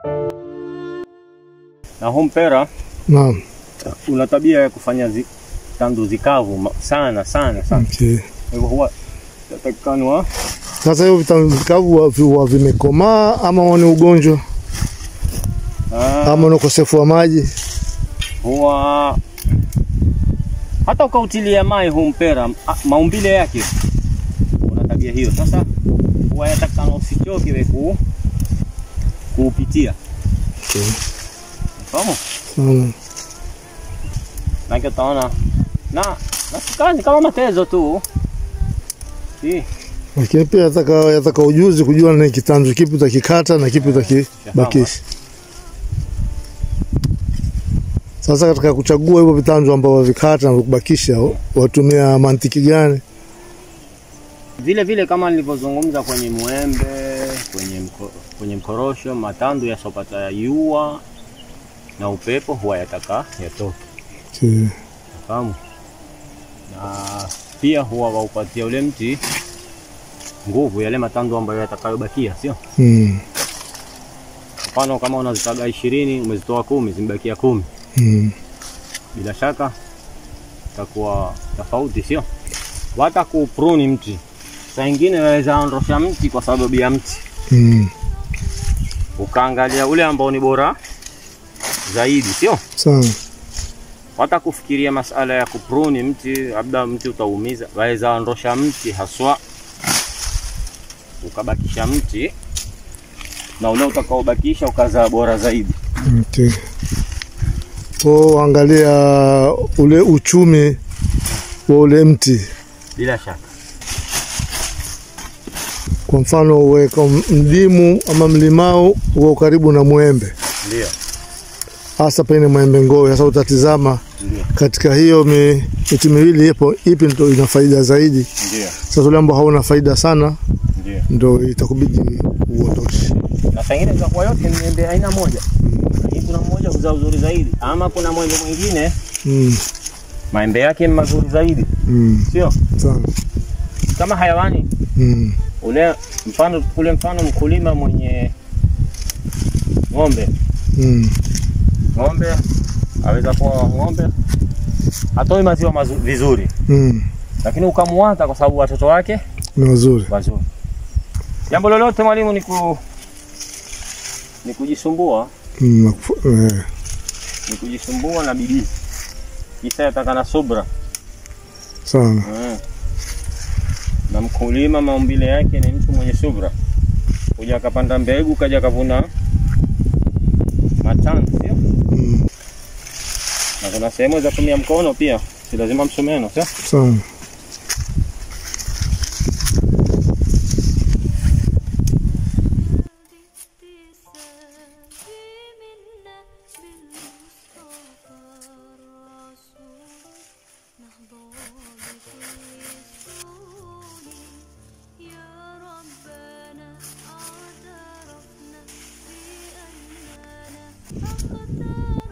Na huu mpera Naam. una tabia ya kufanya zi, tandu zikavu ma- sana sana sana. Okay. Kwa hivyo huwa tatakikana Sasa hiyo vitamini vikavu huwa vi- huwa vimekomaa ama ni ugonjwa ama ni ukosefu wa maji? huwa hata ukautilia mai huu mpera a- maumbile yake una tabia hiyo. Sasa huwa yatakikana usichoke we ku kuupitia, Okay. fahamu Sana. nake utaona na na si kazi kama matezo tu si Lakini pia yataka, yataka ujuzi kujua ni kitanzu kipi utakikata na kipi utakibakisha. Sasa katika kuchagua hivyo vitanzu ambavyo vikata na kubakisha, watumia mantiki gani? vile vile kama nilivyozungumza kwenye mwembe, kwenye mko, kwenye mkorosho, matandu yasopata ya yua na upepo huwa yataka yatoke, Okay. fahamu. Na pia huwa waupatia ule mti nguvu, yale matandu ambayo yatakayobakia, sio Mm. mfano kama unazitaga ishirini umezitoa kumi, zimebakia kumi, Mm. bila shaka itakuwa tofauti, sio wata kupruni mti. Saa ingine waweza ondosha mti kwa sababu ya mti Mm. ukaangalia ule ambao ni bora zaidi, sio Sana. hata kufikiria masala ya kupruni mti, labda mti utaumiza, waweza ondosha mti haswa ukabakisha mti na ule utakaobakisha ukazaa bora zaidi. Okay. Kwa angalia ule uchumi wa ule mti. Bila shaka Kwa mfano uweka mdimu ama mlimau uko karibu na mwembe, ndio, hasa pengine mwembe ngowe. Sasa utatizama ndio, katika hiyo mi, miti miwili ipo ipi ndo ina faida zaidi. ndio, Sasa ule ambao hauna faida sana ndio. ndo itakubidi uondoshe. Na saa ingine itakuwa yote ni miembe aina moja, lakini kuna mmoja huzaa uzuri zaidi, ama kuna mwembe mwingine Mm, maembe yake ni mazuri zaidi, mm, sio sana. kama hayawani Mm, ule mfano ule mfano mkulima mwenye ng'ombe mm, ng'ombe aweza kuwa ng'ombe hatoi maziwa mazu, vizuri mm. lakini ukamuata kwa sababu watoto wake Ni wazuri. wazuri jambo lolote mwalimu ni ku ni kujisumbua Mm, nakufu- eh, ni kujisumbua na bidii kisa yataka na subra sana. mm. na mkulima maumbile yake ni mtu mwenye subra kuja akapanda mbegu kaja akavuna matani sio Mm, na kuna sehemu za tumia mkono pia si lazima msumeno sio sana. منا بالمصطفى الرسول نحظى بكل السهول يا ربنا اعترفنا بأننا أخطأنا